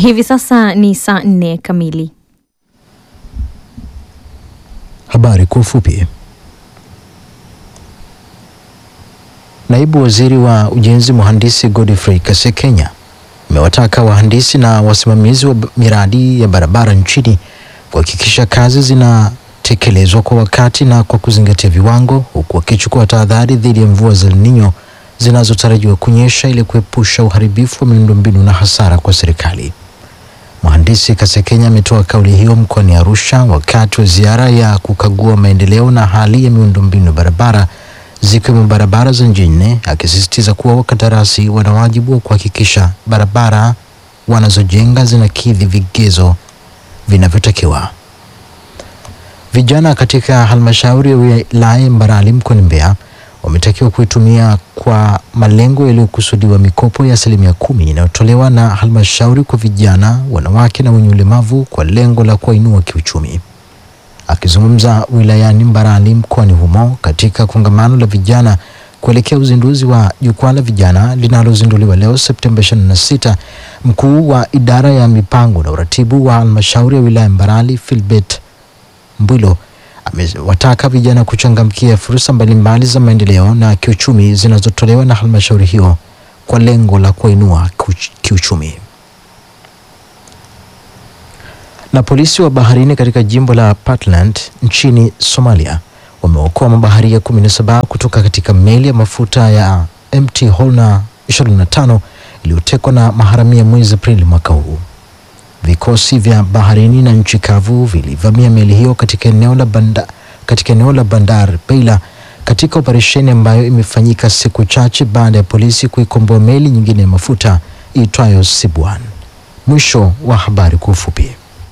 Hivi sasa ni saa nne kamili. Habari kwa ufupi. Naibu Waziri wa Ujenzi Mhandisi Godfrey Kasekenya amewataka wahandisi na wasimamizi wa miradi ya barabara nchini kuhakikisha kazi zinatekelezwa kwa wakati na kwa kuzingatia viwango, huku wakichukua tahadhari dhidi ya mvua za El Nino zinazotarajiwa kunyesha ili kuepusha uharibifu wa miundombinu na hasara kwa serikali. Mhandisi Kasekenya ametoa kauli hiyo mkoani Arusha wakati wa ziara ya kukagua maendeleo na hali ya miundombinu ya barabara zikiwemo barabara za njini, akisisitiza kuwa wakandarasi wana wajibu wa kuhakikisha barabara wanazojenga zinakidhi vigezo vinavyotakiwa. Vijana katika halmashauri ya wilaya Mbarali mkoani Mbeya wametakiwa kuitumia kwa malengo yaliyokusudiwa mikopo ya asilimia kumi inayotolewa na halmashauri kwa vijana, wanawake na wenye ulemavu kwa lengo la kuwainua kiuchumi. Akizungumza wilayani Mbarali mkoani humo katika kongamano la vijana kuelekea uzinduzi wa jukwaa la vijana linalozinduliwa leo Septemba 26, mkuu wa idara ya mipango na uratibu wa halmashauri ya wilaya Mbarali Philbert Mbwilo amewataka vijana kuchangamkia fursa mbalimbali za maendeleo na kiuchumi zinazotolewa na halmashauri hiyo kwa lengo la kuinua kiuchumi. Na polisi wa baharini katika jimbo la Puntland nchini Somalia wameokoa mabaharia 17 kutoka katika meli ya mafuta ya MT Holna 25 iliyotekwa na maharamia mwezi Aprili mwaka huu. Vikosi vya baharini na nchi kavu vilivamia meli hiyo katika eneo la banda, katika eneo la Bandar Beila katika operesheni ambayo imefanyika siku chache baada ya polisi kuikomboa meli nyingine ya mafuta iitwayo Sibwan. Mwisho wa habari kwa ufupi.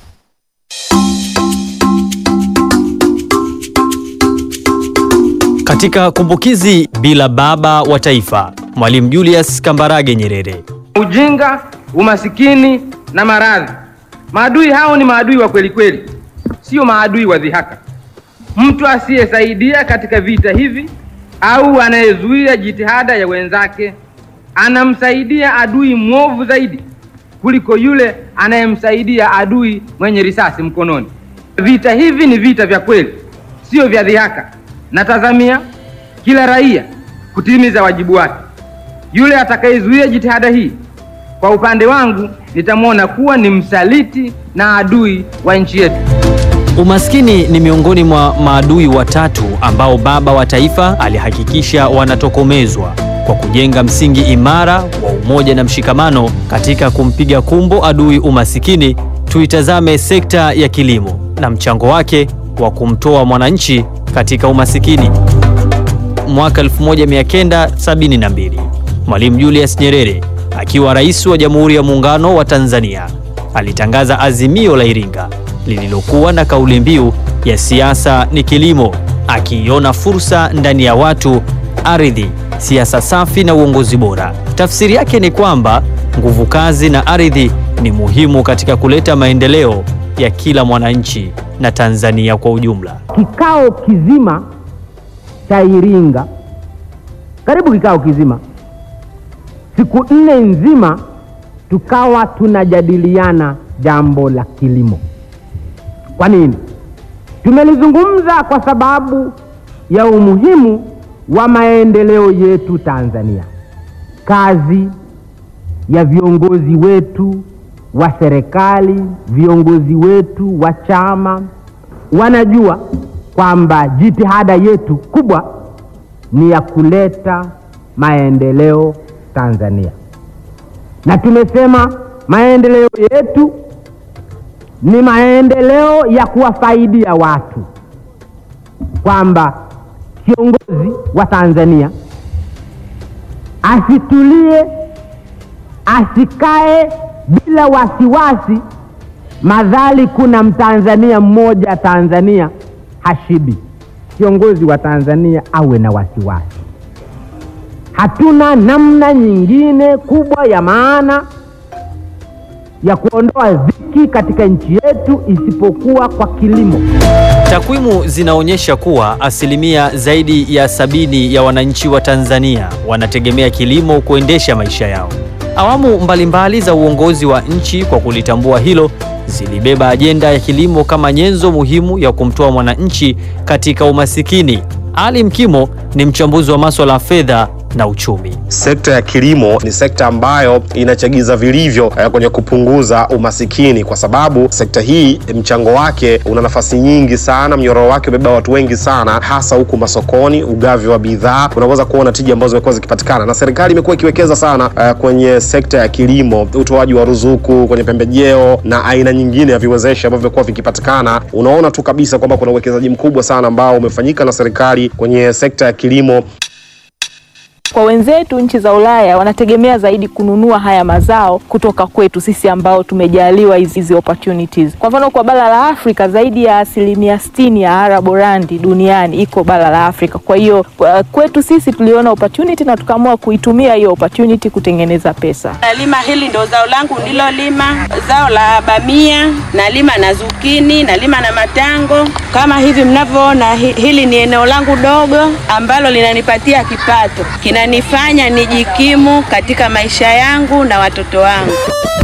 Katika kumbukizi bila baba wa taifa, Mwalimu Julius Kambarage Nyerere. Ujinga, umasikini na maradhi, maadui hao ni maadui wa kweli kweli, sio maadui wa dhihaka. Mtu asiyesaidia katika vita hivi au anayezuia jitihada ya wenzake anamsaidia adui mwovu zaidi kuliko yule anayemsaidia adui mwenye risasi mkononi. Vita hivi ni vita vya kweli, sio vya dhihaka. Natazamia kila raia kutimiza wajibu wake. Yule atakayezuia jitihada hii, kwa upande wangu, nitamwona kuwa ni msaliti na adui wa nchi yetu. Umaskini ni miongoni mwa maadui watatu ambao baba wa taifa alihakikisha wanatokomezwa kwa kujenga msingi imara wa umoja na mshikamano. Katika kumpiga kumbo adui umasikini, tuitazame sekta ya kilimo na mchango wake wa kumtoa mwananchi katika umasikini. Mwaka 1972 Mwalimu Julius Nyerere akiwa rais wa Jamhuri ya Muungano wa Tanzania alitangaza Azimio la Iringa lililokuwa na kauli mbiu ya siasa ni kilimo, akiiona fursa ndani ya watu, ardhi, siasa safi na uongozi bora. Tafsiri yake ni kwamba nguvu kazi na ardhi ni muhimu katika kuleta maendeleo ya kila mwananchi na Tanzania kwa ujumla. Kikao kizima cha Iringa, karibu kikao kizima, siku nne nzima, tukawa tunajadiliana jambo la kilimo. Kwa nini? Tumelizungumza kwa sababu ya umuhimu wa maendeleo yetu Tanzania. Kazi ya viongozi wetu wa serikali, viongozi wetu wa chama wanajua kwamba jitihada yetu kubwa ni ya kuleta maendeleo Tanzania, na tumesema maendeleo yetu ni maendeleo ya kuwafaidia watu, kwamba kiongozi wa Tanzania asitulie, asikae bila wasiwasi, madhali kuna mtanzania mmoja Tanzania hashibi. Kiongozi wa Tanzania awe na wasiwasi. Hatuna namna nyingine kubwa ya maana ya kuondoa dhiki katika nchi yetu isipokuwa kwa kilimo. Takwimu zinaonyesha kuwa asilimia zaidi ya sabini ya wananchi wa Tanzania wanategemea kilimo kuendesha maisha yao. Awamu mbalimbali mbali za uongozi wa nchi kwa kulitambua hilo zilibeba ajenda ya kilimo kama nyenzo muhimu ya kumtoa mwananchi katika umasikini. Ali Mkimo ni mchambuzi wa masuala ya fedha na uchumi. Sekta ya kilimo ni sekta ambayo inachagiza vilivyo eh, kwenye kupunguza umasikini, kwa sababu sekta hii mchango wake una nafasi nyingi sana, mnyororo wake umebeba watu wengi sana, hasa huku masokoni, ugavi wa bidhaa, unaweza kuona tija ambazo zimekuwa zikipatikana, na serikali imekuwa ikiwekeza sana eh, kwenye sekta ya kilimo, utoaji wa ruzuku kwenye pembejeo na aina nyingine ya viwezeshi ambavyo vimekuwa vikipatikana. Unaona tu kabisa kwamba kuna uwekezaji mkubwa sana ambao umefanyika na serikali kwenye sekta ya kilimo. Kwa wenzetu nchi za Ulaya wanategemea zaidi kununua haya mazao kutoka kwetu sisi ambao tumejaliwa hizi hizi opportunities. Kwa mfano kwa bara la Afrika zaidi ya asilimia sitini ya araborandi duniani iko bara la Afrika. Kwa hiyo kwa- kwetu sisi tuliona opportunity na tukaamua kuitumia hiyo opportunity kutengeneza pesa. Nalima hili ndo zao langu nililolima, zao la bamia, nalima na zukini, nalima na matango. Kama hivi mnavyoona, hi- hili ni eneo langu dogo ambalo linanipatia kipato, kinanifanya nijikimu katika maisha yangu na watoto wangu.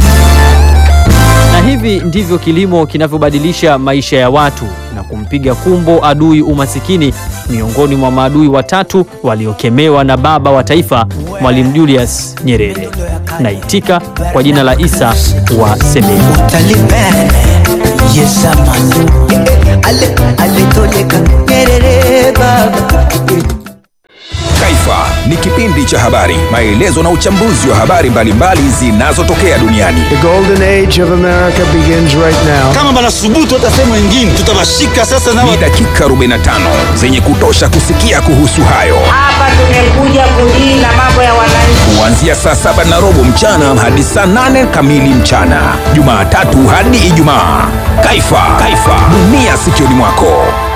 Na hivi ndivyo kilimo kinavyobadilisha maisha ya watu na kumpiga kumbo adui umasikini, miongoni mwa maadui watatu waliokemewa na baba wa taifa Mwalimu Julius Nyerere. Naitika kwa jina la Isa wa Semeni. Taliban yesamani ale alitoleka Nyerere baba Taifa ni kipindi cha habari, maelezo na uchambuzi wa habari mbalimbali zinazotokea duniani. The golden age of America begins right now. kama banasubutu hata sehemu nyingine tutawashika sasa na Ni dakika 45 zenye kutosha kusikia kuhusu hayo, Hapa tumekuja kudili mambo ya wananchi. kuanzia saa saba na robo mchana hadi saa nane kamili mchana, Jumatatu hadi Ijumaa. Taifa, Taifa, dunia sikioni mwako.